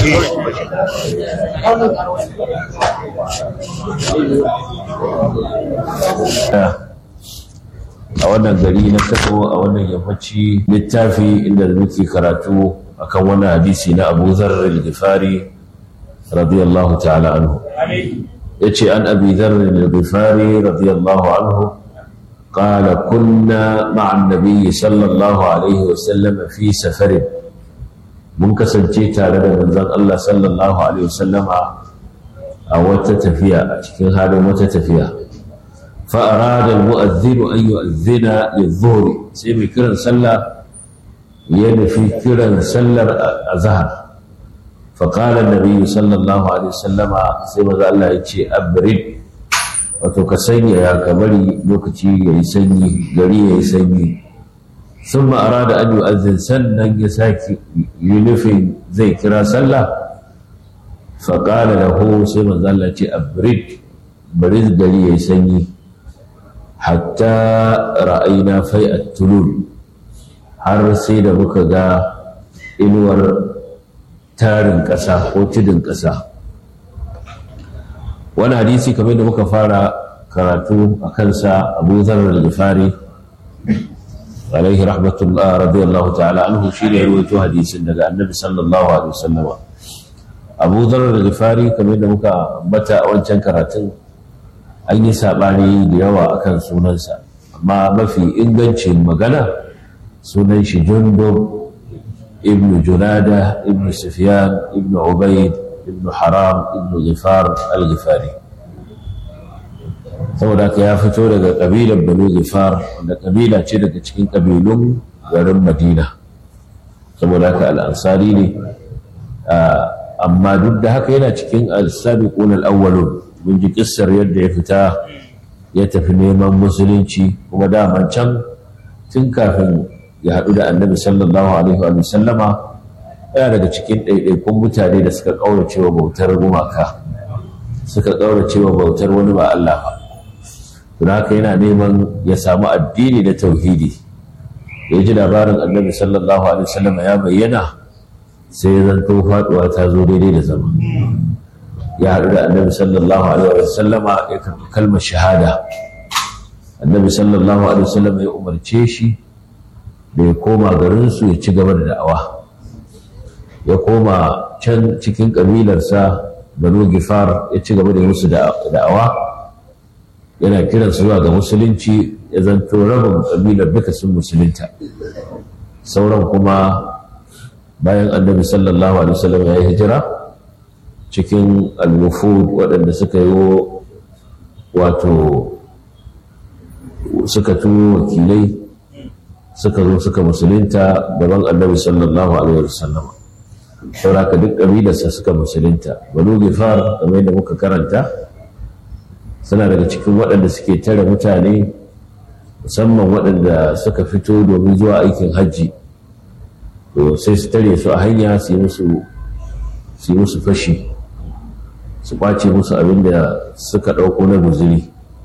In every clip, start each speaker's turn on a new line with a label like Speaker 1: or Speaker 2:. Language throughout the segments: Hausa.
Speaker 1: a wannan gari na kano a wannan yammaci littafi inda muke karatu akan wani hadisi na abu zarar al-gifari radiyallahu ta'ala anhu ya ce an abi zarar al-gifari radiyallahu anhu قال كنا مع النبي صلى الله عليه وسلم في سفر mun kasance tare da manzon Allah sallallahu alaihi wasallam a wata tafiya a cikin halin wata tafiya fa arada al-mu'adhdhin an yu'adhdhina lidh-dhuhr sai mai kiran sallah ya nufi kiran sallar azhar fa qala an-nabi sallallahu alaihi wasallam sai manzon Allah ya ce abrid wato ka sanya ya ka bari lokaci yayi sanyi gari yayi sanyi ثم أراد أن يؤذن سنن يساكي ينفي زي كرا سلا فقال له سيما ذلك أبرد برد لي يسني حتى رأينا في التلول har sai da muka ga inuwar tarin ƙasa ko tudun ƙasa wani hadisi kamar da muka fara karatu a kansa abu zarar al-gifari عليه رحمة الله رضي الله تعالى عنه شيء يروي حديث daga النبي صلى الله عليه وسلم أبو ذر الغفاري كما yadda muka bata a wancan karatun an yi sabani da yawa akan sunansa amma mafi ingancin magana sunan shi Jundub ibn Junada ibn Sufyan ibn Ubayd ibn Haram ibn Ghifar al-Ghifari saboda ka ya fito daga ƙabilar banu zifar wanda ƙabila ce daga cikin ƙabilun garin madina saboda haka al'ansari ne amma duk da haka yana cikin al-sabiqun al-awwalun mun ji kissar yadda ya fita ya tafi neman musulunci kuma daman can tun kafin ya haɗu da annabi sallallahu alaihi wa sallama yana daga cikin ɗaiɗaikun mutane da suka ƙaurace wa bautar gumaka suka ƙaurace wa bautar wani ba Allah ba don haka yana neman ya samu addini da tauhidi ya ji labarin annabi sallallahu alaihi wasallam ya bayyana sai ya zanto faduwa ta zo daidai da zama ya haɗu da annabi sallallahu alaihi wasallam ya karɓi kalmar shahada annabi sallallahu alaihi wasallam ya umarce shi da ya koma garinsu ya ci gaba da da'awa ya koma can cikin ƙabilarsa banu gifar ya ci gaba da musu da'awa yana kiransu zuwa ga musulunci ya zanto rabin ƙabilar duka sun musulunta sauran kuma bayan annabi sallallahu alaihi wasallam ya yi hijira cikin al-wufud waɗanda suka yi wato suka turo wakilai suka zo suka musulunta gaban annabi sallallahu alaihi wasallam sauraka duk ƙabilarsa suka musulunta banu gifar kamar yadda muka karanta suna daga cikin waɗanda suke tare mutane musamman waɗanda suka fito domin zuwa aikin hajji to sai su tare su a hanya su yi musu fashi su ƙwace musu abin da suka ɗauko na guzuri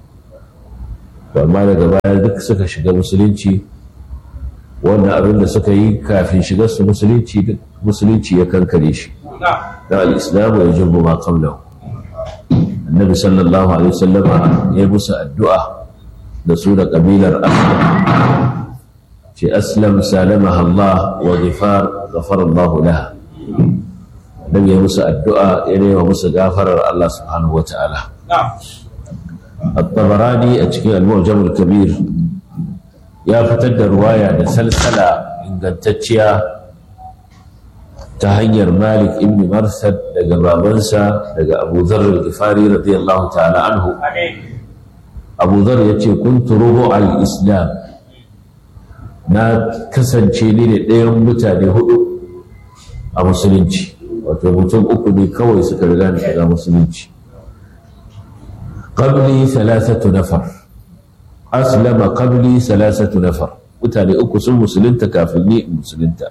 Speaker 1: amma daga baya duk suka shiga musulunci wannan abin da suka yi kafin shigar su musulunci duk musulunci ya kankare shi da al-islamu ya jubbu ma qablahu annabi sallallahu alaihi wasallama ya musu addu'a da su da kabilar aslam ce aslam salamaha Allah wa ghifar ghafara Allah laha annabi ya musu addu'a ya nema musu gafarar Allah subhanahu wataala at-tabarani a cikin al-mu'jam al-kabir ya fitar da ruwaya da salsala ingantacciya ta hanyar Malik ibn Marsad daga babansa daga Abu Dharr al-Ghifari radiyallahu ta'ala anhu Abu Dharr yace kuntu rubu al-Islam na kasance ni ne ɗayan mutane hudu a musulunci wato mutum uku ne kawai suka riga ni shiga musulunci qabli thalathatu nafar aslama qabli thalathatu nafar mutane uku sun musulunta kafin ni musulunta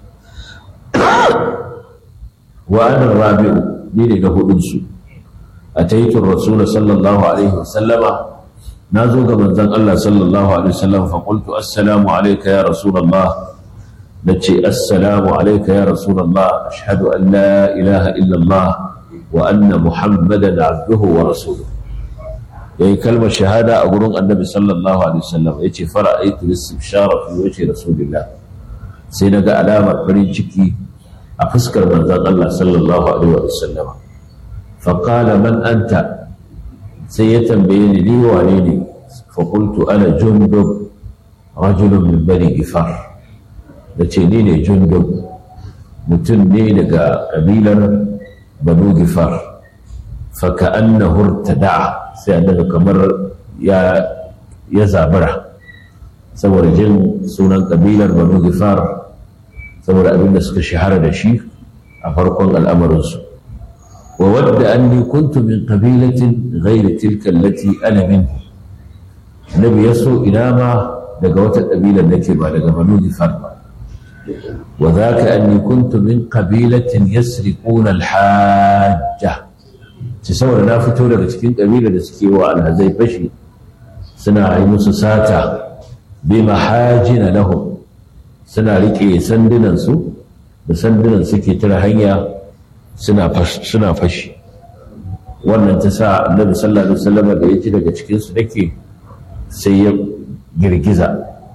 Speaker 1: wa ana rabi'u ni ne na hudun su ataitu rasul sallallahu alaihi wasallama nazo ga manzon Allah sallallahu alaihi wasallam fa qultu assalamu alayka ya rasulullah na ce assalamu alaika ya rasulallah ashhadu an la ilaha illallah wa anna muhammadan abduhu wa rasuluhu ya yi kalmar shahada a gurin annabi sallallahu alaihi wasallam ya ce fara aitu istibshara fi wace rasulillah sai na ga alamar farin ciki a fuskar manzon Allah sallallahu alaihi wasallam fa qala man anta sai ya tambaye ni ni wane ne fa qultu ana jundub rajulun min bani gifar da ce ni ne jundub mutum ne daga kabilar banu gifar fa ka'annahu irtada'a sai annabi kamar ya ya zabura saboda jin sunan kabilar banu gifar saboda abin da suka shahara da shi a farkon al'amarinsu wa wadda anni kuntu min qabilatin ghayri tilka allati ana min nabi yaso ina ma daga wata kabila nake ba daga banu gifar ba wa dhaka anni kuntu min qabilatin yasriquna al-hajja ci saboda na fito daga cikin ƙabila da suke wa alhazai fashi suna yi musu sata bi mahajina lahum suna riƙe sandunansu da sandunan suke tara hanya suna fashi wannan ta sa annabi sallallahu alaihi wasallam da ya ci daga cikin su nake sai ya girgiza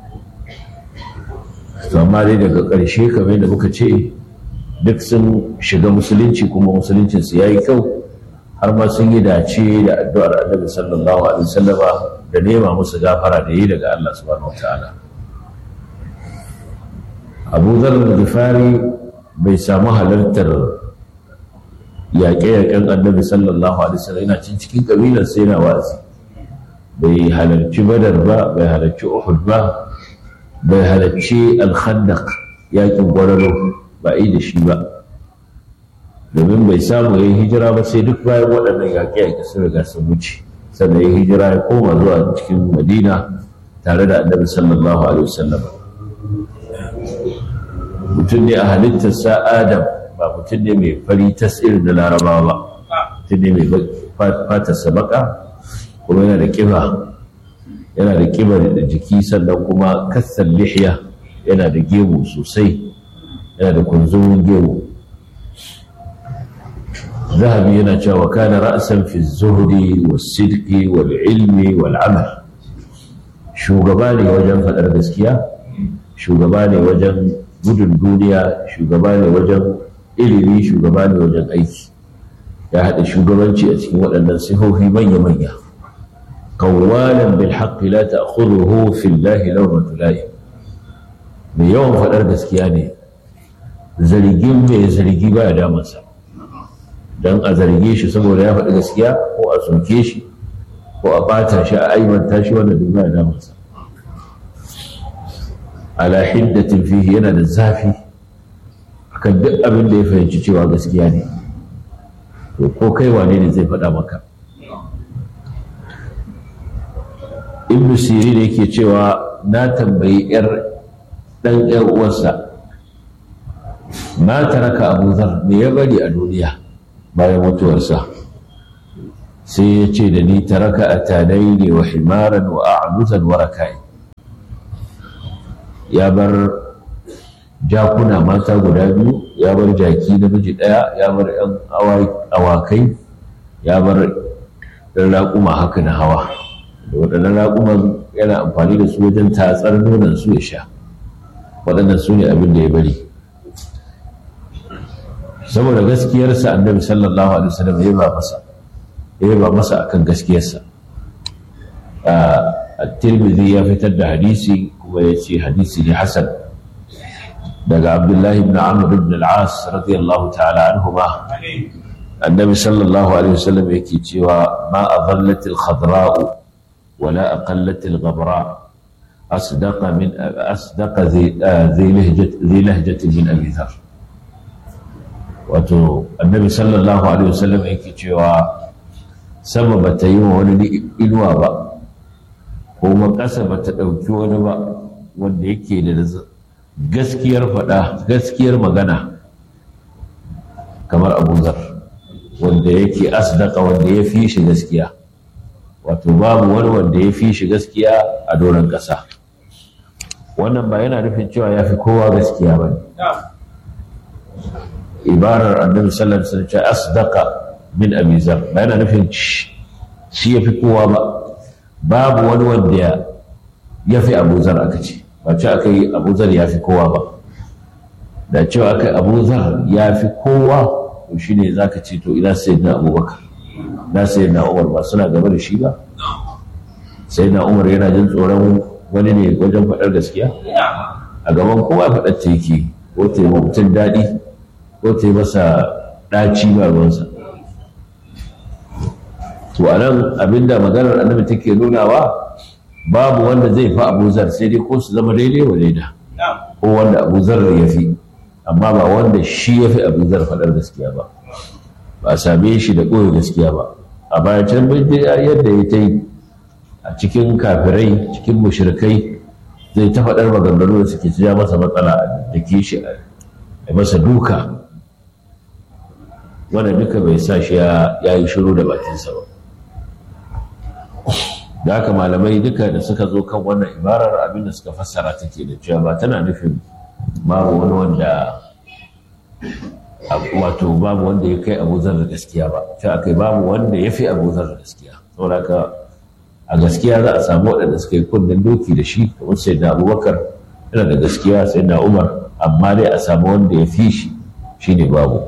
Speaker 1: to amma dai daga ƙarshe kamar da muka ce duk sun shiga musulunci kuma musuluncinsu ya yi kyau har ma sun yi dace da addu'ar annabi sallallahu alaihi wasallama da nema musu gafara da yi daga Allah subhanahu wataala Abu Dharr al-Ghifari bai samu halartar yaƙe-yaƙen annabi sallallahu alaihi wasallam yana cin cikin kabilar sai yana wazi bai halarci Badar ba bai halarci Uhud ba bai halarci Al-Khandaq yaƙin Gwararo ba yi da shi ba domin bai samu ya yi hijira ba sai duk bayan waɗannan yaƙe-yaƙe sun riga sun wuce sannan ya hijira ya koma zuwa cikin madina tare da annabi sallallahu alaihi wasallam mutum ne a halittarsa adam ba mutum ne mai fari tas irin da larabawa ba mutum ne mai fatarsa baka kuma yana da kiba yana da kiba da jiki sannan kuma kassar lihiya yana da gemu sosai yana da kunzumin gemu ذهبي ينجا وكان رأسا في الزهد والصدق والعلم والعمل shugaba ne wajen faɗar gaskiya shugaba ne wajen gudun duniya shugaba ne wajen ilimi shugaba ne wajen aiki ya haɗa shugabanci a cikin waɗannan sihohi manya-manya qawwalan bil haqqi la ta'khudhuhu fillahi lawmatu la'i mai yawan faɗar gaskiya ne zargin mai zargi baya damansa don a zarge shi saboda ya faɗi gaskiya ko a soke shi ko a bata shi a aibanta shi wanda bai ba da masa ala hiddatin fihi yana da zafi akan duk abin da ya fahimci cewa gaskiya ne to ko kai wane ne zai faɗa maka ibnu siri da yake cewa na tambayi yar dan yar uwarsa ma taraka abu zar me ya bari a duniya bayan mutuwarsa sai ya ce da ni taraka a tanai ne wa himaran wa a'nuzan wa rakai ya bar jakuna mata guda biyu ya bar jaki namiji ɗaya ya bar yan awakai ya bar ɗan raƙuma haka na hawa da waɗannan raƙuman yana amfani da su wajen tatsar nonon su ya sha waɗannan su ne abin da ya bari saboda gaskiyarsa annabi sallallahu alaihi wasallam ya ba masa ya ba masa akan gaskiyarsa at-tirmidhi ya fitar da hadisi kuma ya ce hadisi ne hasan daga abdullahi ibn amr ibn al-as radiyallahu ta'ala anhuma annabi sallallahu alaihi wasallam yake cewa ma adallat al-khadra'u wala aqallat al-ghabra asdaqa min asdaqa zi lahjati min abi dhar wato annabi sallallahu alaihi wasallam yake cewa sama ba ta yi wa wani inuwa ba kuma ƙasa ba ta ɗauki wani ba wanda yake da gaskiyar faɗa gaskiyar magana kamar abu zar wanda yake asdaka wanda ya fi shi gaskiya wato babu wani wanda ya fi shi gaskiya a doron ƙasa wannan ba yana nufin cewa ya fi kowa gaskiya ba ne ibarar annabi sallallahu alaihi wasallam asdaqa min abi zar ba yana nufin shi ya fi kowa ba babu wani wanda ya fi abu zar aka ce ba ce aka yi abu zar ya fi kowa ba da cewa aka yi abu zar ya fi kowa to shi ne za ka ce to ina sai na abubakar na sai na umar ba suna gaba da shi ba sai na umar yana jin tsoron wani ne wajen faɗar gaskiya a gaban kowa faɗar ta yake ko ta yi mutum daɗi ko ta yi masa ɗaci ba ruwansa to a nan abinda maganar annabi take nunawa babu wanda zai fi abuzar sai dai ko su zama daidai wa daida ko wanda abuzar ya fi amma ba wanda shi ya fi abuzar faɗar gaskiya ba ba a same shi da ɓoye gaskiya ba a bayan can yadda ya ta yi a cikin kafirai cikin mushrikai zai ta faɗar maganganu da suke ja masa matsala da ke shi a masa duka wanda duka bai sa shi ya yi shiru da bakinsa ba da haka malamai duka da suka zo kan wannan ibarar abinda suka fassara take da cewa ba tana nufin babu wani wanda wato babu wanda ya kai abuzar da gaskiya ba cewa kai babu wanda ya fi abuzar da gaskiya saboda haka a gaskiya za a samu waɗanda suka yi kunnen doki da shi kamar sai da abubakar yana da gaskiya sai da umar amma dai a samu wanda ya fi shi shine babu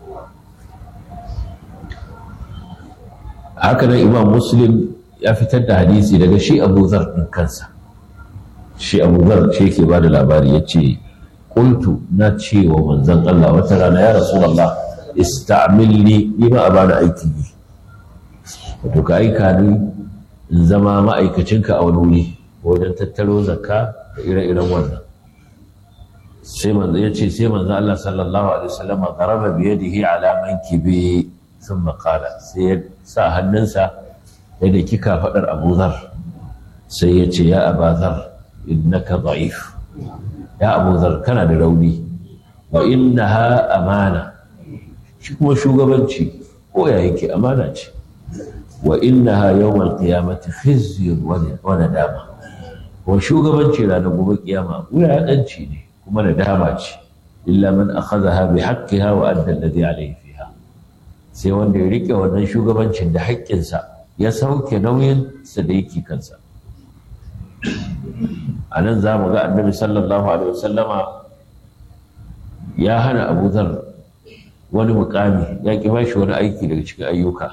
Speaker 1: haka nan imam muslim ya fitar da hadisi daga shi abu zar ɗin kansa shi abu zar ce ke ba da labari ya ce ƙultu na ce wa manzan Allah wata rana ya rasu Allah ista'amilni ni ma a bani aiki yi wato ka aika ni in zama ma'aikacinka a wani wuri wajen tattaro zakka da ire-iren wannan sai manzo ya ce sai manzo Allah sallallahu alaihi wasallam qaraba bi yadihi ala mankibi thumma qala sai ya sa hannunsa yadda kika faɗar abu zar sai ya ce ya abazar innaka da'if ya abu zar kana da rauni wa innaha amana shi kuma shugabanci ko ya yake amana ce wa innaha yawmal qiyamati khizyun wa nadama wa shugabanci ranar gobe kiyama wulaƙanci ne kuma nadama ce illa man akhadha bi haqqiha wa adda alladhi alayhi fiha sai wanda ya rike wannan shugabancin da haƙƙinsa ya sauke nauyin sa da yake kansa a nan za mu ga annabi sallallahu alaihi wasallama ya hana abu zar wani mukami ya ki bashi wani aiki daga cikin ayyuka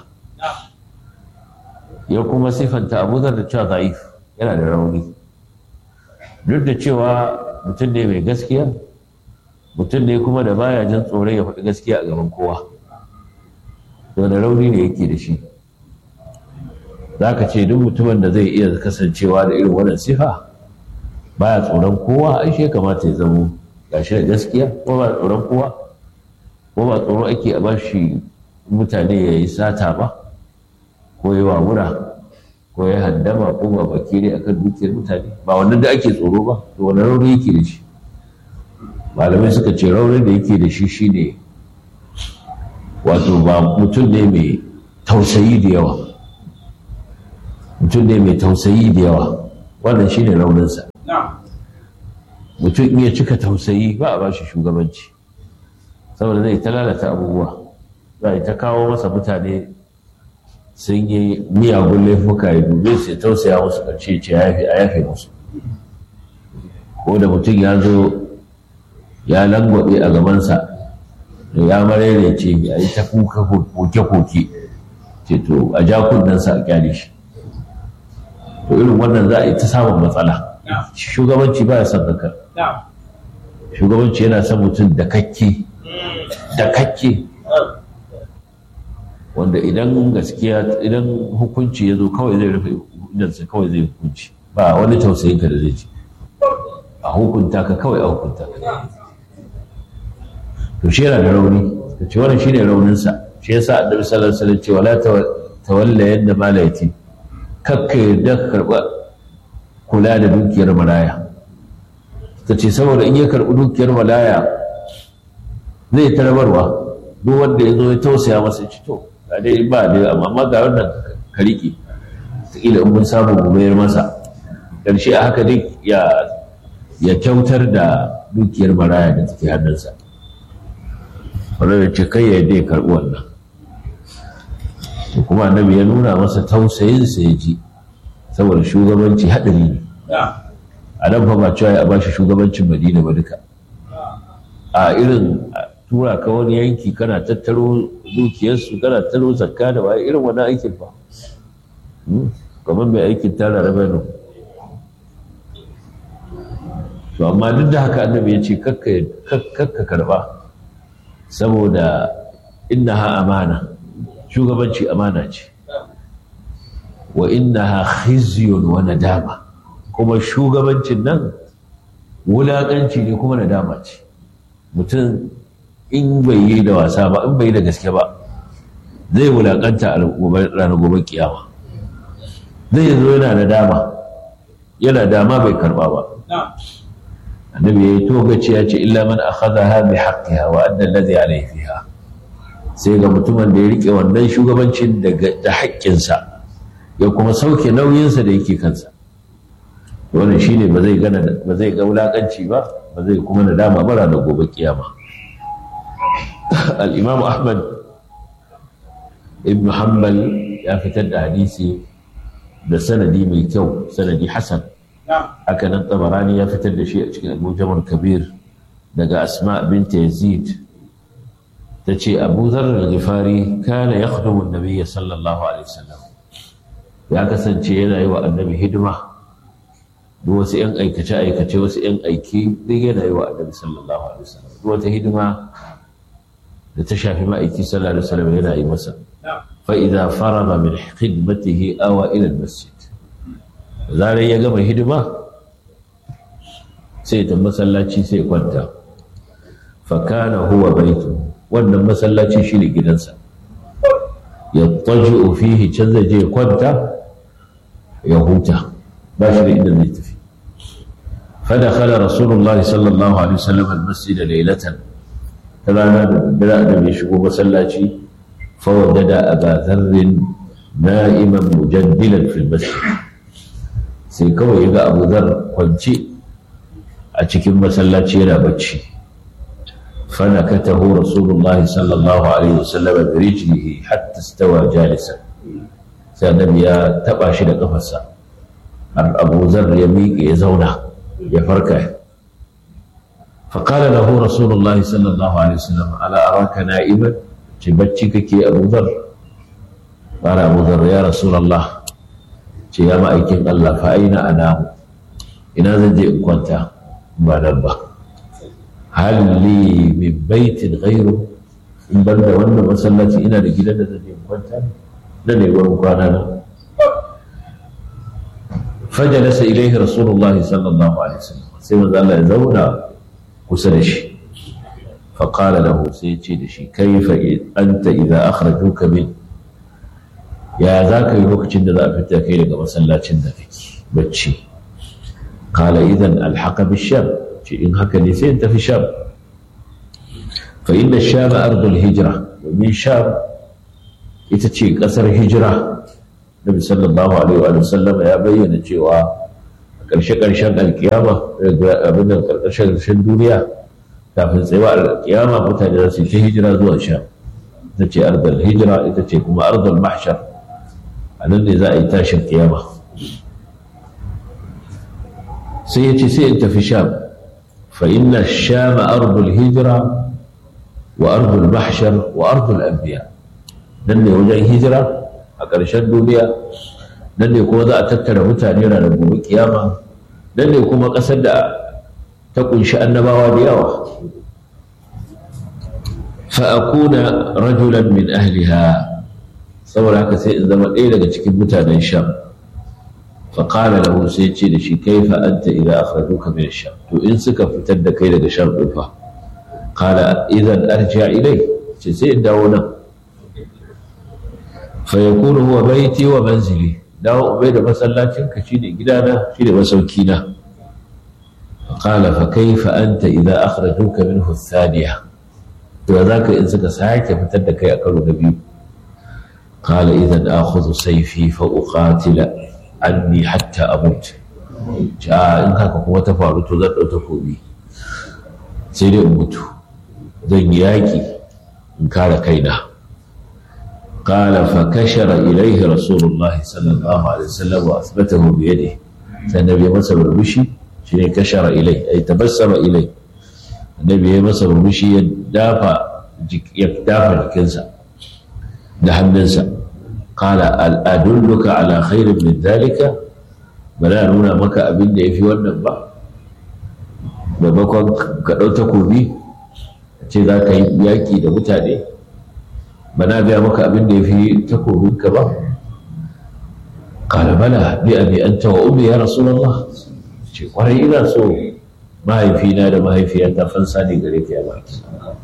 Speaker 1: ya kuma sifanta abu zar da cewa za'if yana da rauni duk da cewa mutum ne mai gaskiya mutum ne kuma da baya jin tsoron ya faɗi gaskiya a gaban kowa to da rauni ne yake da shi za ka ce duk mutumin da zai iya kasancewa da irin wannan sifa baya tsoron kowa ai shi kamata ya zamo gashi da gaskiya ko ba tsoron kowa ko ba tsoro ake a bashi mutane ya yi sata ba ko yi wawura ko ya haddama ko ba baki ne akan dukiyar mutane ba wannan da ake tsoro ba to wani rauni yake da shi malamai suka ce raunin da yake da shi shine wato ba mutum ne mai tausayi da yawa mutum ne mai tausayi da yawa wannan shine rauninsa mutum iya cika tausayi ba a bashi shugabanci saboda zai ta lalata abubuwa za a ta kawo masa mutane sun yi miyagun laifuka ya dube su ya tausaya musu ƙarshe ce a yafe musu ko da mutum ya zo ya langwabe a gabansa da ya marere ce ya yi ta kuka koke-koke ce to a ja kunnensa a kyale shi to irin wannan za a yi ta samun matsala shugabanci ba ya son haka shugabanci yana son mutum da kakke da kakke wanda idan gaskiya idan hukunci ya zo kawai zai rufe idansa kawai zai hukunci ba wani tausayin ka da zai ci a hukunta ka kawai a hukunta ka to shi yana da rauni ka ce wannan shine rauninsa shi yasa annabi sallallahu alaihi wasallam ce wala tawalla yadda malaiti kakka yarda ka karba kula da dukiyar malaya ta ce saboda in ya karbi dukiyar malaya zai tarabarwa duk wanda ya zo ya tausaya masa ci to ga dai ba dai amma ga wannan ka riƙe kila in mun samu mu mayar masa ƙarshe a haka dai ya ya kyautar da dukiyar maraya da take hannunsa wanda da ce kai ya ya karɓi wannan kuma annabi ya nuna masa tausayinsa ya ji saboda shugabanci haɗari ne a nan fa ba cewa ya ba shi shugabancin madina ba duka a irin tura ka wani yanki kana tattaro dukiyarsu kana tattaro zakka da waye irin wani aikin fa kamar mai aikin tara rabenu to amma duk da haka annabi ya ce kakka karba saboda innaha amana shugabanci amana ce wa innaha khizyun wa nadama kuma shugabancin nan wulaƙanci ne kuma nadama ce mutum in bai yi da wasa ba in bai yi da gaske ba zai wulaƙanta a ranar gobe kiyama zai zo yana nadama yana dama bai karba ba annabi ya yi togaci ya ce illa man akhadha bi haqqiha wa adda alladhi alayhi fiha sai ga mutumin da ya rike wannan shugabancin da haƙƙinsa ya kuma sauke nauyinsa da yake kansa wannan shine ba zai gana ba zai ga wulakanci ba ba zai kuma nadama bara da gobe kiyama al-imam ahmad ibn hanbal ya fitar da hadisi da sanadi mai kyau sanadi hasan haka nan tabarani ya fitar da shi a cikin al kabir daga asma binta yazid ta ce abu zarar al-ghifari kana ya khudu nabiyya sallallahu alaihi wasallam ya kasance yana yi wa annabi hidima da wasu yan aikace aikace wasu yan aiki duk yana yi wa annabi sallallahu alaihi wasallam duk wata hidima da ta shafi ma'aiki sallallahu alaihi wasallam yana yi masa fa idza farada min khidmatihi awa ila al-masjid zarar ya gama hidima sai ta masallaci sai kwanta fakana huwa baitu wannan masallaci shi ne gidansa ya taji fihi can zai je kwanta ya huta ba shi da inda zai tafi فدخل رسول الله صلى الله عليه وسلم المسجد ليلة ترانا بلا أدم يشكو مسلاتي فوجد أبا ذر نائما مجدلا في المسجد sai kawai ya ga abu zar kwance a cikin masallaci yana bacci fana katahu rasulullahi sallallahu alaihi wasallam bi rijlihi hatta stawa jalisan sai annabi ya taba shi da kafarsa har abu zar ya miƙe ya zauna ya farka فقال له رسول الله صلى الله عليه وسلم ألا أراك نائما تبتشكك أبو ذر قال أبو ذر يا رسول الله ce ya ma'aikin Allah fa aina ana ina zan je in kwanta ba nan ba halli min baitin ghairu in ban da wannan masallaci ina da gidan da zan je in kwanta da ne wurin kwana na fajalasa ilaihi rasulullahi sallallahu alaihi wasallam sai manzo Allah ya zauna kusa da shi فقال له سيتي دشي كيف أنت إذا أخرجوك من ya za ka yi lokacin da za a fita kai daga masallacin da kake bacci kala idan alhaka bisham ce in haka ne sai in tafi sham fa inda sham ardul hijira domin sham ita ce kasar hijira nabi sallallahu alaihi wa sallama ya bayyana cewa a ƙarshe ƙarshen alkiyama abin da ƙarshen ƙarshen duniya kafin tsayawa alkiyama mutane za su yi ta hijira zuwa sham ita ce ardul hijira ita ce kuma ardul mahshar a nan ne za a yi tashin kiyama sai ya ce sai in tafi sham fa inna shama ardul hijira wa ardul mahshar wa ardul anbiya nan ne wajen hijira a ƙarshen duniya nan ne kuma za a tattara mutane ranar gobe kiyama nan ne kuma ƙasar da ta kunshi annabawa da yawa fa akuna rajulan min ahliha saboda haka sai in zama ɗaya daga cikin mutanen sham faƙala lahu sai ce da shi kaifa anta idza akhrajuka min sham to in suka fitar da kai daga sham ɗin fa qala idan arja ilai ce sai in dawo nan fa yakunu huwa baiti wa manzili dawo ubai da masallacin ka shine gidana shine masauki na qala fa kaifa anta idza akhrajuka minhu ath-thaniya to zaka in suka sake fitar da kai a karo na biyu قال إذا آخذ سيفي فأقاتل عني حتى أموت a in haka kuma ta faru to zan ɗau takobi sai dai in mutu zan yi yaƙi in kare kaina قال فكشر إليه رسول الله صلى الله عليه وسلم وأثبته بيده فالنبي مسا برمشي شيء كشر إليه أي تبسم إليه النبي مسا برمشي يدافع يدافع الكنسة دحم ننسى قال أدلك على خير من ذلك بلا نونا مكا أبن في والنبا maimakon ka ɗau takobi ce za ka yi yaƙi da mutane ba na gaya maka abin da ya fi takobinka ba ƙala bala bi abi anta wa ummi ya rasulullah ce kwarai ina so mahaifina da mahaifiyata fansa ne gare ka ya baki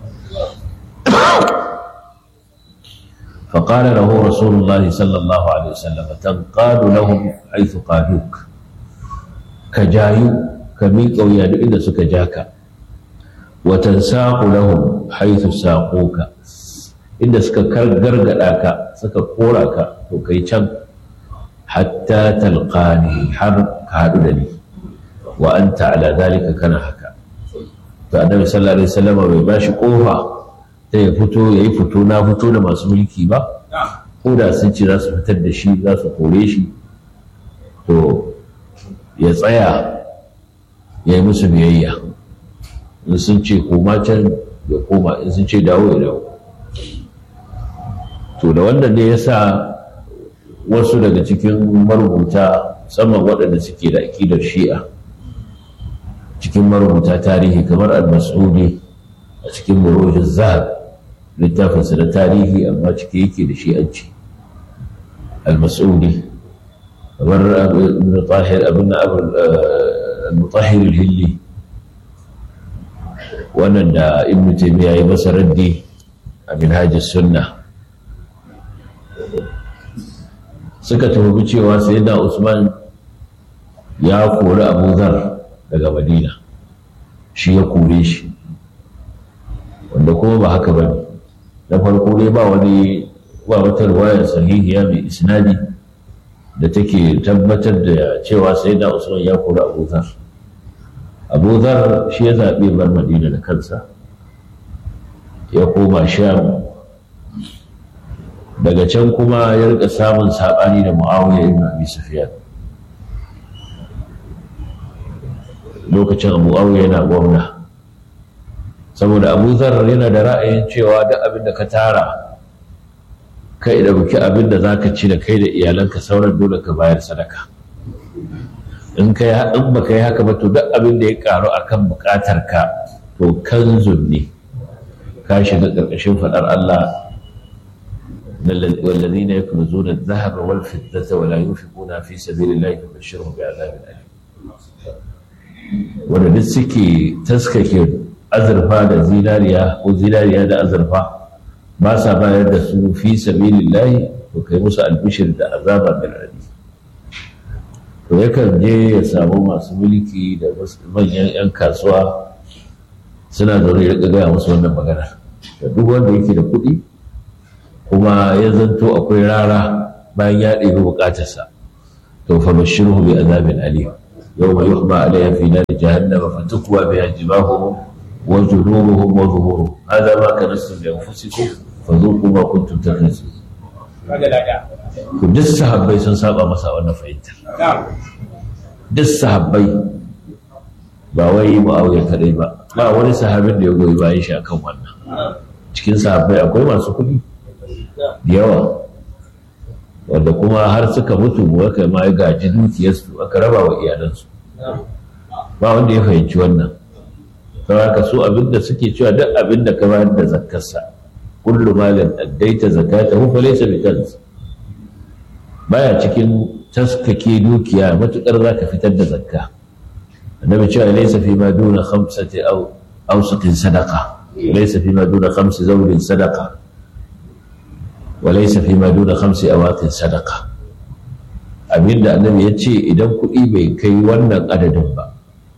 Speaker 1: فقال له رسول الله صلى الله عليه وسلم تنقاد لهم حيث قادوك كجايو كميك ويادو إذا سكجاك وتنساق لهم حيث ساقوك inda suka gargada ka suka kora ka to kai can hatta talqani har ka haɗu da ni wa anta ala zalika kana haka to annabi sallallahu alaihi wasallam bai bashi kofa ta ya fito yayi fito na fito da masu mulki ba ko da sun ce za su fitar da shi za su kore shi to ya tsaya ya yi musu biyayya in sun ce koma can ya koma in sun ce dawo ya dawo to da wannan ne ya sa wasu daga cikin marubuta musamman waɗanda suke da aƙidar shi'a cikin marubuta tarihi kamar al-mas'udi a cikin murojin zahab littafinsa da tarihi amma cike yake da shi'anci al-mas'udi kamar ibn tahir abin al-mutahhir al-hilli wannan da ibn taymiya ya masa raddi a minhajis sunnah suka tuhumi cewa sayyidina Usman ya kori Abu Zar daga Madina shi ya kore shi wanda kuma ba haka bane na farko dai ba wani ba wata riwaya sahihiya mai isnadi da take tabbatar da cewa sayyidina Usman ya kori Abu Zar Abu Zar shi ya zaɓi bar Madina da kansa ya koma Sham daga can kuma ya rika samun saɓani da mu'awiyar ibn abi sufyan lokacin abu awiya yana gwamna saboda abu zar yana da ra'ayin cewa duk abin da ka tara kai da buki abin da za ka ci da kai da iyalanka sauran dole ka bayar sadaka in ka yi in ba ka yi haka ba to duk abin da ya karu akan bukatar ka to kanzun ne ka shiga ƙarƙashin faɗar Allah والذين يكنزون الذهب والفضة ولا ينفقونها في سبيل الله فبشرهم بعذاب أليم wanda duk suke taskake azurfa da zinariya ko zinariya da azurfa ba sa bayar da su fi sabilillahi to kai musu albishir da azaba mai radi to yakan je ya samu masu mulki da manyan 'yan kasuwa suna zaune ya gaya musu wannan magana da duk wanda yake da kuɗi kuma ya zanto akwai rara bayan ya ɗebi buƙatarsa to fa bashiruhu bi azabin alim yawma yuhma alayha fi nar jahannama fatukwa biha jibahuhum wa junubuhum wa zuhuruhum hadha ma kanastum li anfusikum fadhuqu ma kuntum taknizun ku duk sahabbai sun saba masa wannan fahimtar duk sahabbai ba wai mu'awiya kadai ba ba wani sahabin da ya goyi bayan shi akan wannan cikin sahabbai akwai masu kuɗi da yawa wanda kuma har suka mutu aka ma ya gaji dukiyarsu aka raba wa iyalansu ba wanda ya fahimci wannan saboda su abinda suke cewa duk abinda ka bayar da zakkarsa kullu malin addaita zakatahu fa laysa bi kanz baya cikin taskake dukiya matukar zaka fitar da zakka annabi cewa laysa fi ma duna khamsati aw awsaqin sadaqa laysa fi ma duna khamsi zawlin sadaqa وليس فيما دون خمس أواق صدقة abinda annabi ya ce idan kuɗi bai kai wannan adadin ba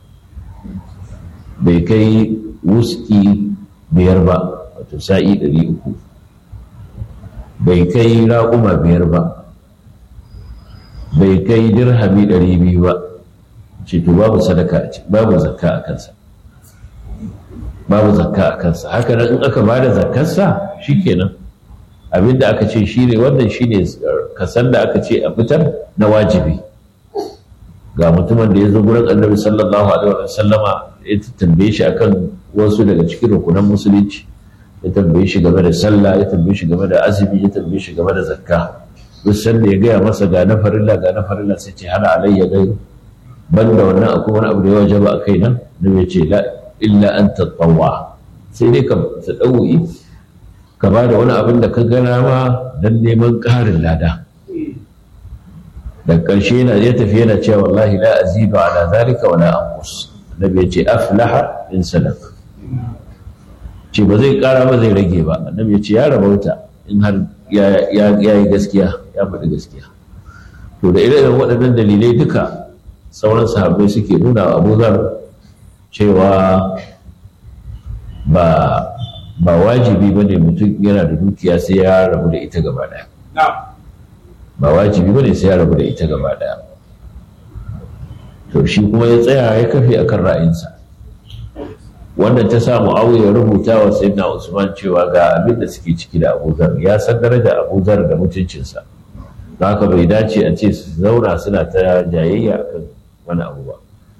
Speaker 1: bai kai wuski biyar ba wato sa'i ɗari uku bai kai raƙuma biyar ba bai kai dirhami ɗari biyu ba ce to babu sadaka babu zakka a kansa babu zakka a kansa haka nan in aka ba da zakkarsa shikenan abinda aka ce shine wannan shine kasan da aka ce a fitar na wajibi ga mutumin da ya zo gurin annabi sallallahu alaihi wa sallama ya tambaye shi akan wasu daga cikin rukunan musulunci ya tambaye shi game da sallah ya tambaye shi game da azumi ya tambaye shi game da zakka duk sanda ya gaya masa ga na farilla ga na farilla sai ce hana alayya gairu banda wannan akwai wani abu da ya wajaba a kai nan da bai ce la illa an tatawwa sai dai ka tadawi ka ba da wani abin da ka gana ma dan neman ƙarin lada da ƙarshe yana ya tafi yana cewa wallahi la azidu ala zalika wala anqus annabi ya ce aflaha in sadaq ce ba zai ƙara ba zai rage ba annabi ya ce ya rabauta in har ya yi gaskiya ya faɗi gaskiya to da irin waɗannan dalilai duka sauran sahabbai suke nuna wa abu zar cewa ba ba wajibi ba ne mutum yana da dukiya sai ya rabu da ita gaba ɗaya ba wajibi ba ne sai ya rabu da ita gaba ɗaya to shi kuma ya tsaya ya kafe akan ra'ayinsa wannan ta samu auya rubuta wa sayyidina usman cewa ga abin da suke ciki da abuzar ya san daraja abuzar da mutuncinsa don haka bai dace a ce su zauna suna ta jayayya akan wani abu ba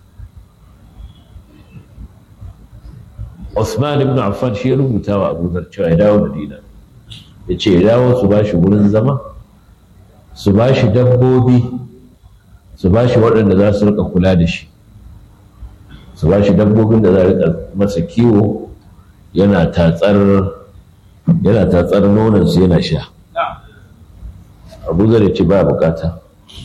Speaker 1: Usman ibn Affan shi ya rubuta wa Abu Dhar cewa ya dawo Madina ya ce ya dawo su ba shi wurin zama su ba shi dabbobi su ba shi waɗanda za su rika kula da shi su ba shi dabbobin da za a rika masa kiwo yana tatsar yana tatsar nonon su yana sha Abu Dhar ya ce ba bukata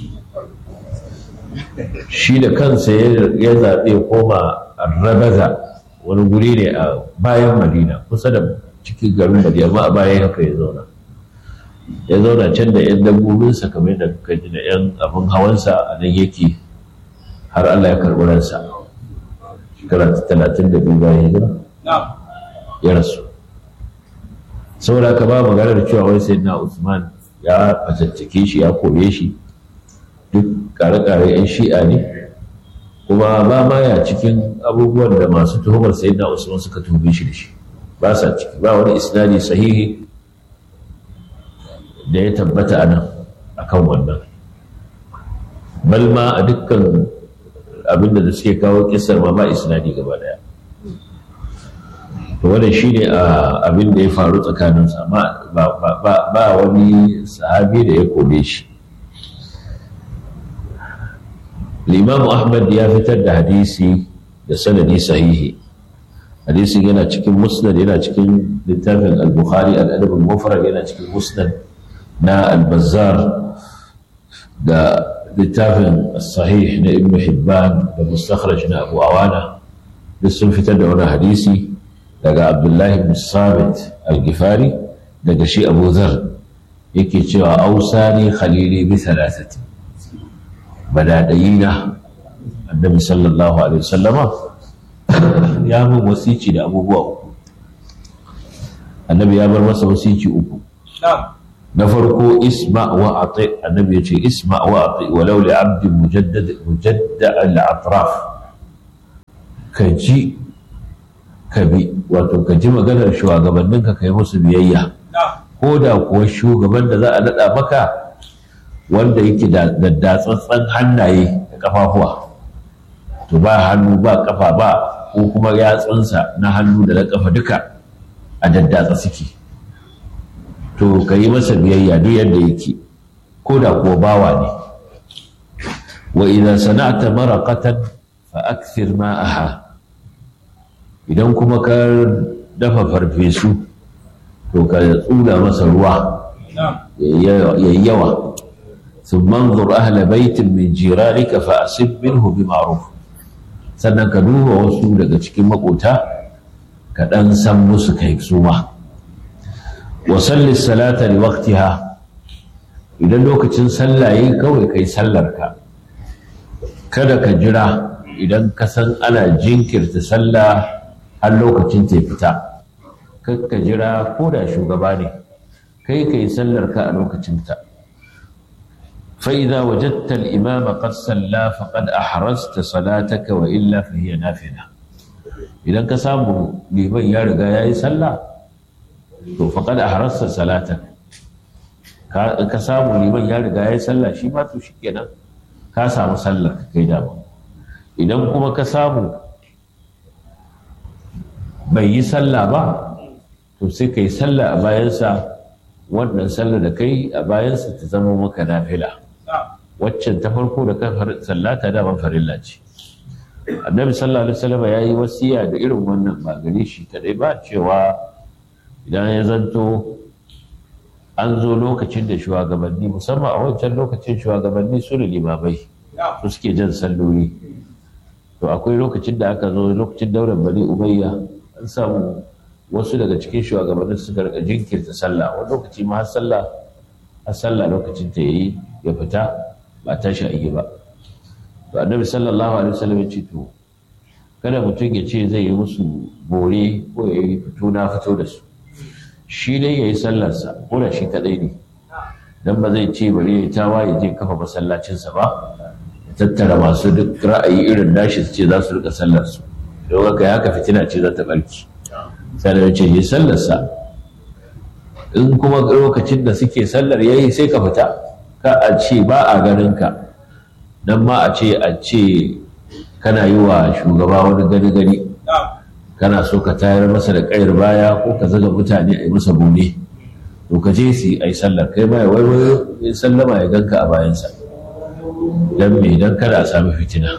Speaker 1: shi da kansa ya zaɓe koma rabaza wani guri ne a bayan madina kusa da cikin garin madina amma a bayan haka ya zauna ya zauna can da 'yan dabbobinsa kamar da kuka ji da 'yan abin hawansa a nan yake har allah ya karɓi ransa shekara talatin da biyu bayan hijira ya rasu saboda ka ba maganar cewa wai sai na usman ya fatattake shi ya kore shi duk kare-kare 'yan shi'a ne kuma ba ma ya cikin abubuwan da masu tuhumar sayyidina usman suka tuhume shi da shi ba sa ciki ba wani isnadi sahihi da ya tabbata a nan akan wannan bal ma a dukkan abinda da suke kawo kisar ma ba isnadi gaba daya to wannan shine abin da ya faru tsakaninsu amma ba wani sahabi da ya kome shi Limamu Ahmad ya fitar da hadisi da sanadi sahihi. Hadisin yana cikin musnad yana cikin littafin al-Bukhari al-Adab al-Mufrad yana cikin musnad na al-Bazzar da littafin sahih na Ibn Hibban da mustakhraj na Abu Awana duk sun fitar da wani hadisi daga Abdullahi ibn Sabit al-Ghifari daga shi Abu Dharr yake cewa ausani khalili bi thalathati badadayina annabi sallallahu alaihi wasallama ya min wasici da abubuwa uku annabi ya bar masa wasici uku na farko isma wa ati annabi ya ce isma wa ati walau li abdin mujaddad mujadda al atraf ka ji ka bi wato ka ji maganar shugabannin ka kai musu biyayya ko da kuwa shugaban da za a naɗa maka wanda yake da datsattsan hannaye da kafafuwa to ba hannu ba kafa ba ko kuma yatsunsa na hannu da na kafa duka a daddatsa suke to ka yi masa biyayya duk yadda yake ko da kuwa bawa ne wa idan sana'ata maraqatan fa akthir ma'aha idan kuma ka dafa farfesu to ka tsula masa ruwa yayi yawa ثم انظر أهل بيت من جيرانك فأصب منه بمعروف sannan ka duba wasu daga cikin makota ka ɗan san musu kai su ma wa salli salata li waqtiha idan lokacin sallah yi kawai kai sallar ka kada ka jira idan ka san ana jinkirta sallah har lokacin ta fita kar ka jira ko da shugaba ne kai kai sallar ka a lokacin ta فإذا وجدت الإمام قد صلى فقد أحرزت صلاتك وإلا فهي نافلة إذا كسامو لمن يرجع يا صلى فقد أحرزت صلاتك كسامو لمن يرجع يا صلى شي ما تو شikenan ka samu sallar ka kai dama idan kuma ka samu bai yi sallah ba to sai ka yi sallah a bayansa wannan sallah da kai a bayansa ta zama maka nafila waccan ta farko da kan sallata daban farilla ce annabi sallallahu alaihi wasallam ya yi wasiya da irin wannan ba gare shi kadai ba cewa idan ya zanto an zo lokacin da shugabanni musamman a wancan lokacin shugabanni su da limamai su suke jan salloli to akwai lokacin da aka zo lokacin daular bani umayya an samu wasu daga cikin shugabannin suka rika jinkirta sallah wani lokaci ma har sallah har sallah lokacin ta yayi ya fita ba tashi a yi ba to annabi sallallahu alaihi wasallam ya ce to kada mutum ya ce zai yi musu bore ko ya yi fito na fito da su shi dai ya yi sallarsa ko da shi kadai ne dan ba zai ce bari ya tawa ya je kafa masallacinsa ba ya tattara masu duk ra'ayi irin nashi su ce za su rika sallarsu don haka ya haka fitina ce za ta barki sai da ce yi sallarsa in kuma lokacin da suke sallar yayi sai ka fita ka a ce ba a ganin ka dan ma a ce a ce kana yi wa shugaba wani gani gani kana so ka tayar masa da kayar baya ko ka zaga mutane a yi masa bune to ka je su yi sallar kai ma ya waiwayo ya sallama ya ganka a bayansa dan me dan kada a sami fitina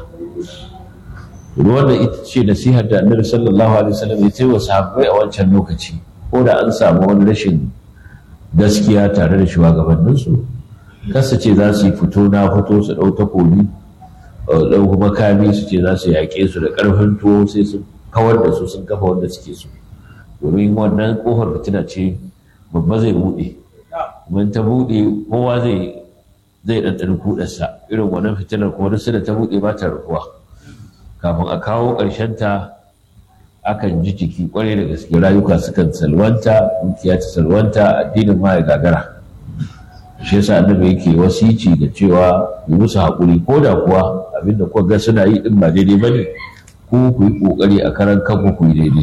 Speaker 1: wannan ita ce nasihar da annabi sallallahu alaihi wasallam ya ce wa sahabbai a wancan lokaci ko da an samu wani rashin gaskiya tare da shugabanninsu kasa ce za su yi fito na fito su ɗau takobi ɗau makami su ce za su yaƙe su da ƙarfin tuwo sai su kawar da su sun kafa wanda suke so domin wannan ƙofar fitina ce babba zai buɗe kuma ta buɗe kowa zai zai ɗanɗani kuɗarsa irin wannan fitinar kuma duk da ta buɗe ba ta rufuwa kafin a kawo ta akan ji jiki kwarai da gaske rayuka sukan salwanta dukiya ta salwanta addinin ma ya gagara shi yasa annabi yake wasici da cewa yi musu haƙuri ko da kuwa abinda kuka ga suna yi din ba daidai ba ne ku ku yi ƙoƙari a karan kanku ku yi daidai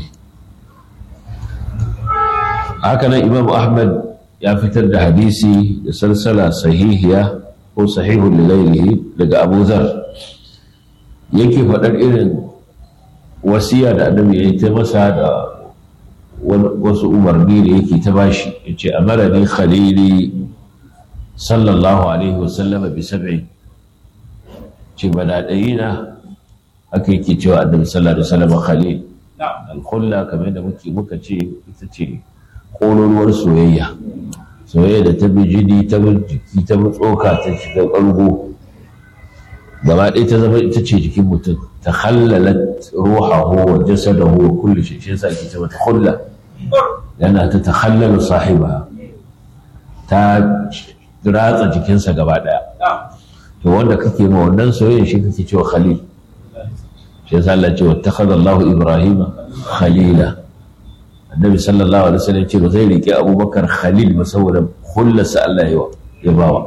Speaker 1: haka nan imam ahmad ya fitar da hadisi da salsala sahihiya ko sahihun lilailihi daga abu zar yake faɗar irin wasiya da annabi ya yi ta masa da wasu umarni da yake ta bashi ya ce a marani khalili sallallahu alaihi wasallam bi sab'in ce badaɗayi na haka yake cewa annabi sallallahu alaihi wasallam khalil alkhulla kamar da muke muka ce ita ce ƙololuwar soyayya soyayya da ta bi jini ta bi jiki ta bi tsoka ta shiga ƙargo gaba ɗaya ta zama ita ce jikin mutum ta hallalat ruhahu wa jasadahu wa kulli shi shi yasa ake ce mata khulla yana ta takhallalu sahiba ta ratsa jikinsa gaba ɗaya to wanda kake ma wannan soyayya shi kake cewa khalil shi yasa Allah ce wattakhadha Allahu Ibrahima khalila annabi sallallahu alaihi wasallam ce ba zai rike Abubakar khalil ba saboda khullarsa Allah ya bawa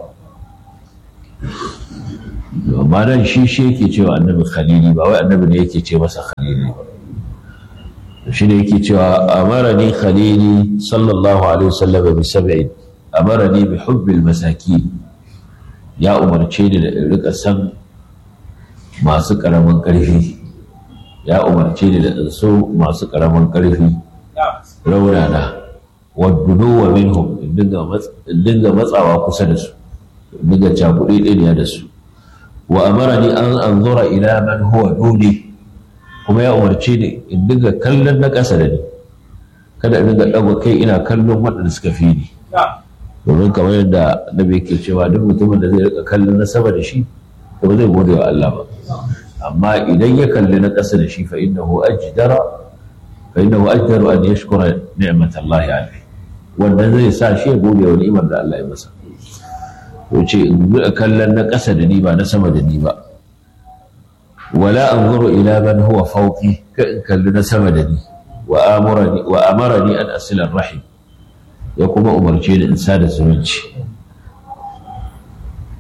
Speaker 1: amma nan shi shi yake cewa annabi khalili ba wai annabi ne yake ce masa khalili ba shi ne yake cewa amarani khalili sallallahu alaihi wasallam bi sab'in amarani bi hubbil masakin ya umarce ni da rika san masu karamin karfi ya umarce ni da so masu karamin karfi raunana waddunuwa minhum in dinga matsawa kusa da su in dinga cakuɗe ɗiniya da su wa amarani an anzura ila man huwa duni kuma ya umarce ni in dinga kallon na ƙasa da ni kada in dinga ɗaga kai ina kallon waɗanda suka fi ni domin kamar yadda nabi yake cewa duk mutumin da zai rika kallon na sama da shi to ba zai gode wa Allah ba amma idan ya kalli na ƙasa da shi fa innahu ajdara fa innahu ajdaru an yashkura ni'matallahi alayhi wannan zai sa shi ya gode wa ni'imar da Allah ya masa wuce in buɗe kallon na ƙasa da ni ba na sama da ni ba wala an zuru ila man huwa fauki ka in kalli na sama da ni wa amarani an asilar rahim ya kuma umarce ni in sada zumunci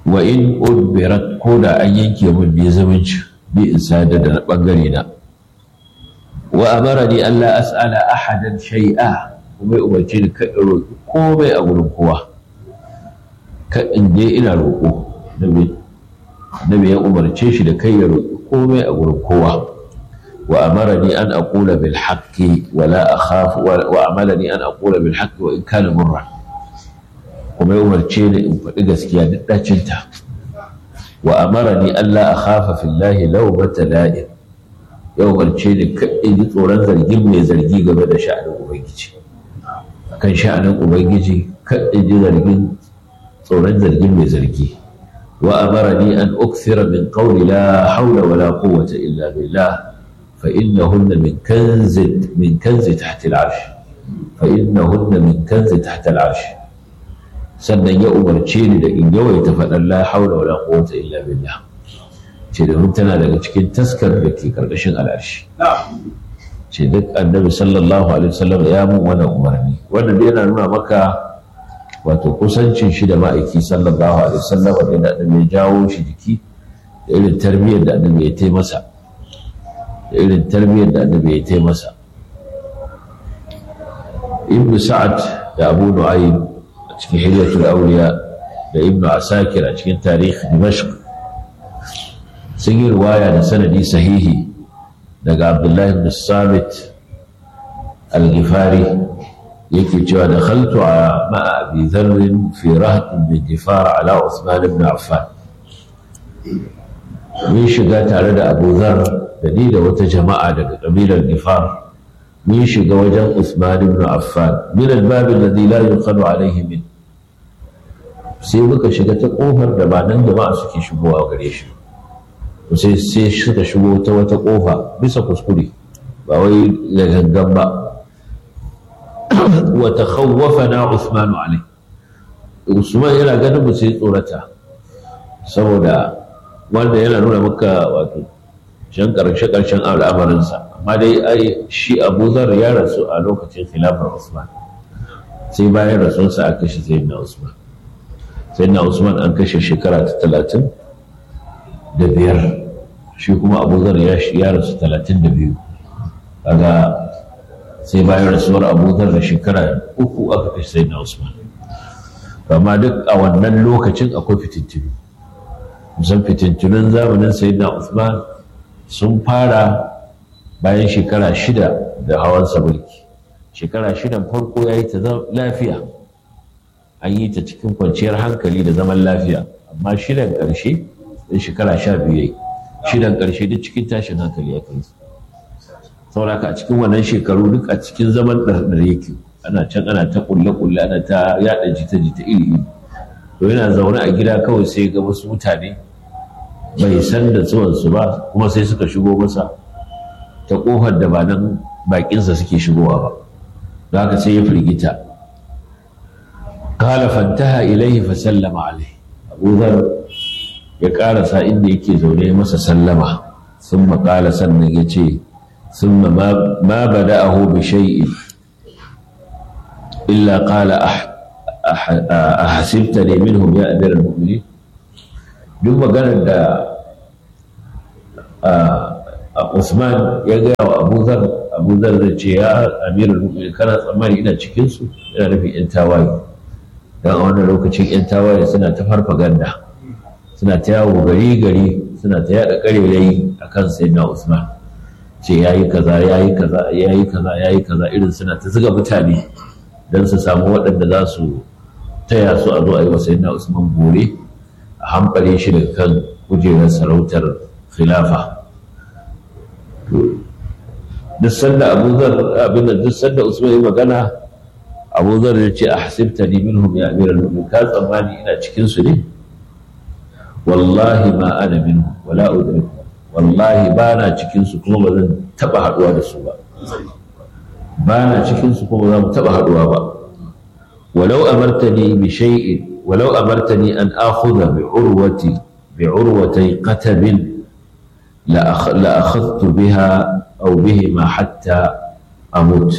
Speaker 1: wa in udbirat ko da an yanke min ne zumunci bi in sada da bangare na wa amarani Allah as'ala ahadan shay'a kuma ya umarce ni ka roƙi komai a gurin kowa ka in je ina roƙo nabi ya umarce shi da kai ya roƙi komai a gurin kowa wa amarani an aqula bil haqqi wa la akhaf wa amalani an aqula bil haqqi wa in kana murra kuma ya umarce ni in faɗi gaskiya duk dacinta wa amarani an la akhafa fillahi lawmata la'im ya umarce ni in ji tsoron zargin mai zargi game da sha'anin ubangiji kan sha'anin ubangiji in ji zargin tsoron zargin mai zargi wa amarani an ukthira min qawli la hawla wala quwwata illa billah fa innahunna min kanzi min kanzi tahta al-arsh fa innahunna min kanzi tahta al-arsh sannan ya umarce ni da in yawaita faɗan la hawla wala quwwata illa billah ce da tana daga cikin taskar da ke karkashin al'arshi ce duk annabi sallallahu alaihi wasallam ya mun wannan umarni wannan dai yana nuna maka wato kusancin shi da ma'aiki sallallahu alaihi wasallam da annabi ya jawo shi jiki da irin tarbiyyar da annabi ya taimasa da irin tarbiyyar da annabi ya taimasa ibnu sa'ad da abu nu'aym a cikin hilyatul awliya da ibnu asakir a cikin tarihi dimashq sun yi riwaya da sanadi sahihi daga abdullahi ibn samit al-ghifari yake cewa da khaltu a ma'a abi dharrin fi rahatin bin gifar ala usman ibn affan mun shiga tare da abu dhar da ni da wata jama'a daga kabilar gifar mun shiga wajen usman ibn affan min al-bab alladhi la yuqalu alayhi min sai muka shiga ta kofar da ba nan jama'a suke shigowa gare shi sai sai suka shigo ta wata kofa bisa kuskure ba wai da gangan ba wa takhawwafana Uthman alai Usman yana ganin mu sai tsorata saboda wanda yana nuna maka wato shan karshe karshen al'amarin sa amma dai ai shi Abu Dharr ya rasu a lokacin khilafar Usman sai bayan rasunsa aka kashe Sayyidina Usman Sayyidina Usman an kashe shekara ta talatin da biyar shi kuma abu zar ya rasu talatin da biyu kaga sai bayan rasuwar abu zar da shekara uku aka fi sai na usman amma duk a wannan lokacin akwai fitintunu musan fitintunun zamanin sai na usman sun fara bayan shekara shida da hawansa mulki shekara shidan farko ya yi ta lafiya an yi ta cikin kwanciyar hankali da zaman lafiya amma shidan ƙarshe da shekara sha biyu yayi shidan ƙarshe duk cikin tashin hankali ya kai sauraka a cikin wannan shekaru duk a cikin zaman ɗarɗar yake ana can ana ta ƙulle-ƙulle ana ta yaɗa jita-jita iri to yana zaune a gida kawai sai ga wasu mutane bai san da zuwansu ba kuma sai suka shigo masa ta ƙofar da ba nan baƙinsa suke shigowa ba da haka sai ya firgita قال فانتهى إليه فسلم عليه أبو ذر ya ƙarasa inda yake zaune masa sallama sun maƙala sannan ya ce sun ma bada aho bi shay'in illa ƙala a hasibta ne minhum ya amir al-mu'mini duk maganar da Usman ya gaya wa Abu Zar Abu Zar zai ce ya amir al-mu'mini kana tsammani ina cikinsu ina nufin 'yan tawaye don a wannan lokacin 'yan tawaye suna ta farfaganda suna ta yawo gari gari suna ta yada karerai a kan sayyidina Usman ce yayi kaza yayi kaza yayi kaza yayi kaza irin suna ta zuga mutane don su samu waɗanda za su taya su a zo a yi wa sayyidina Usman bore a hamɓare shi daga kan kujerar sarautar khilafa duk sanda Abu Zar abin da duk sanda Usman ya magana Abu Zar ya ce a hasibtani minhum ya amiral mu'minin ka tsammani ina cikin su ne wallahi ma ana minhu wala udriku wallahi ba na cikin su kuma ba zan taba haduwa da su ba ba na cikin su kuma ba za mu taba haduwa ba walau amartani bi shay'in walau amartani an akhudha bi urwati bi urwati qatabin la akhadtu biha aw bihima hatta amut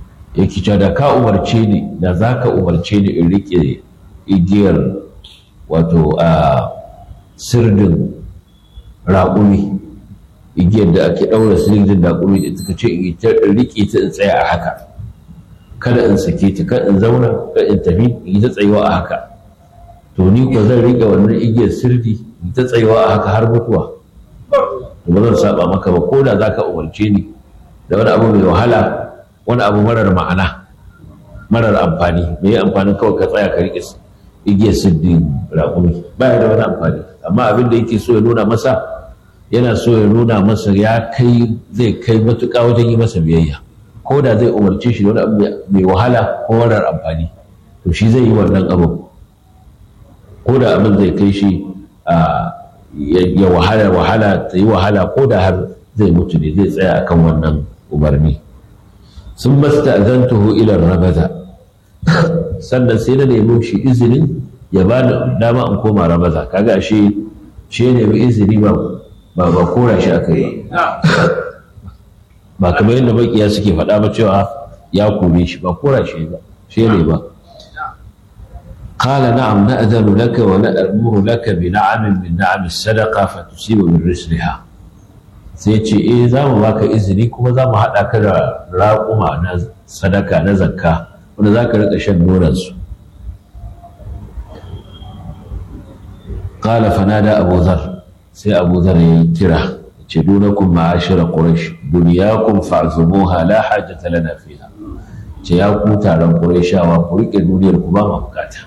Speaker 1: yake cewa da ka umarce ni da za ka umarce ni in rike igiyar wato a sirdin raƙumi igiyar da ake ɗaura sirdin raƙumi da ta ce in ta riƙe ta in tsaya a haka kada in sake ta kada in zauna kada in tafi in ta tsayuwa a haka to ni ko zan riƙe wannan igiyar sirdi in ta tsayuwa a haka har mutuwa to ba zan saba maka ba ko da zaka umarce ni da wani abu mai wahala wani abu marar ma'ana marar amfani me amfanin kawai ka tsaya ka riƙe igiyar siddin raƙumi ba da wani amfani amma abin da yake so ya nuna masa yana so ya nuna masa ya kai zai kai matuƙa wajen yi masa biyayya ko da zai umarce shi da wani abu mai wahala ko marar amfani to shi zai yi wannan abu ko da abin zai kai shi ya wahala wahala ta yi wahala ko da har zai mutu ne zai tsaya akan wannan umarni sun masta azantuhu ila rabaza sannan sai na nemi shi izinin ya ba da dama in koma rabaza kaga shi shi ne mai izini ba ba ba kora shi aka yi ba kamar yadda makiya suke faɗa ba cewa ya kore shi ba kora shi ba shi ne ba قال نعم نأذن لك ونأمر لك بنعم من نعم الصدقة فتصيب من رسلها sai ce eh za mu baka izini kuma za mu haɗa ka da raƙuma na sadaka na zakka wanda za ka riƙa shan nonansu ƙala fanada abu zar sai abu zar ya yi kira ce dunakun ma'ashira ƙurash duniyakun fa'azumuha la hajjata lana fiha ce ya ku taron ƙurashawa ku riƙe duniyar ku ba ma bukata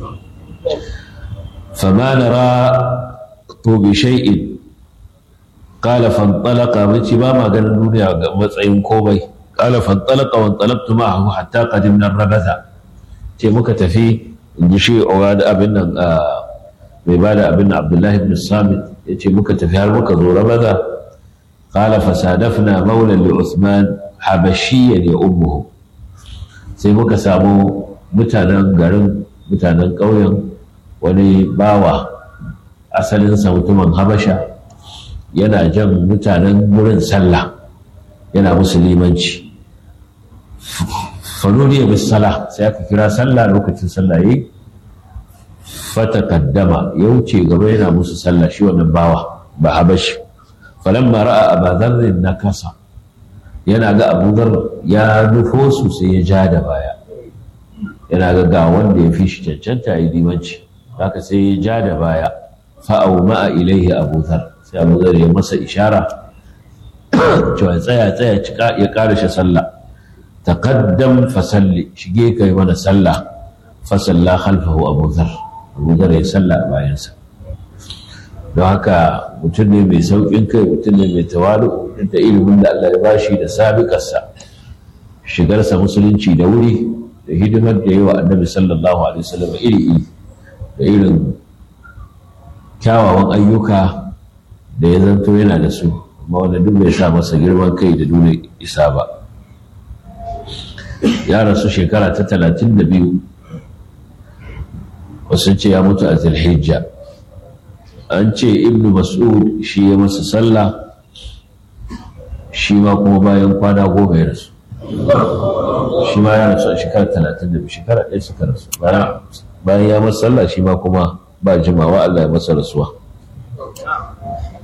Speaker 1: fama nara to bi shay'in qala fanṭalaqa mace ba ma ganin duniya ga matsayin komai qala fanṭalaqa wa anṭalaqtu ma'ahu hatta qadimna rabaza ce muka tafi inji shi da abin nan mai bada abin nan Abdullahi ibn Samit yace muka tafi har muka zo rabaza qala fasadafna mawlan li Uthman habashiyyan ya ummuhu sai muka samu mutanen garin mutanen ƙauyen wani bawa asalinsa mutumin habasha yana jan mutanen wurin sallah yana musulmanci fanuriya bis sala sai aka kira sallah lokacin sallah yi fata kaddama ya wuce gaba yana musu sallah shi wannan bawa ba habashi falamma ra'a abadharrin nakasa yana ga abudar ya nufo su sai ya ja da baya yana ga ga wanda ya fi shi cancanta ya limanci haka sai ya ja da baya fa'au ma'a ilaihi abudar sai abudar ya masa ishara cewa tsaya tsaya cika ya karashe sallah taqaddam fasalli shige kai mana sallah fasalla khalfahu abudar abudar ya salla a bayansa don haka mutum ne mai sauƙin kai mutum ne mai tawalu da ilimin da Allah ya bashi da sabiƙarsa shigarsa musulunci da wuri da hidimar da yawa annabi sallallahu alaihi wasallam iri iri da irin kyawawan ayyuka da ya zanto yana da su amma wanda duk bai sa masa girman kai da nuna isa ba ya rasu shekara ta talatin da biyu wasu ce ya mutu a zilhijja an ce ibnu mas'ud shi ya masa sallah shi ma kuma bayan kwana goma ya rasu shi ma ya rasu a shekara talatin da biyu shekara ɗaya suka rasu bayan ya masa sallah shi ma kuma ba jimawa Allah ya masa rasuwa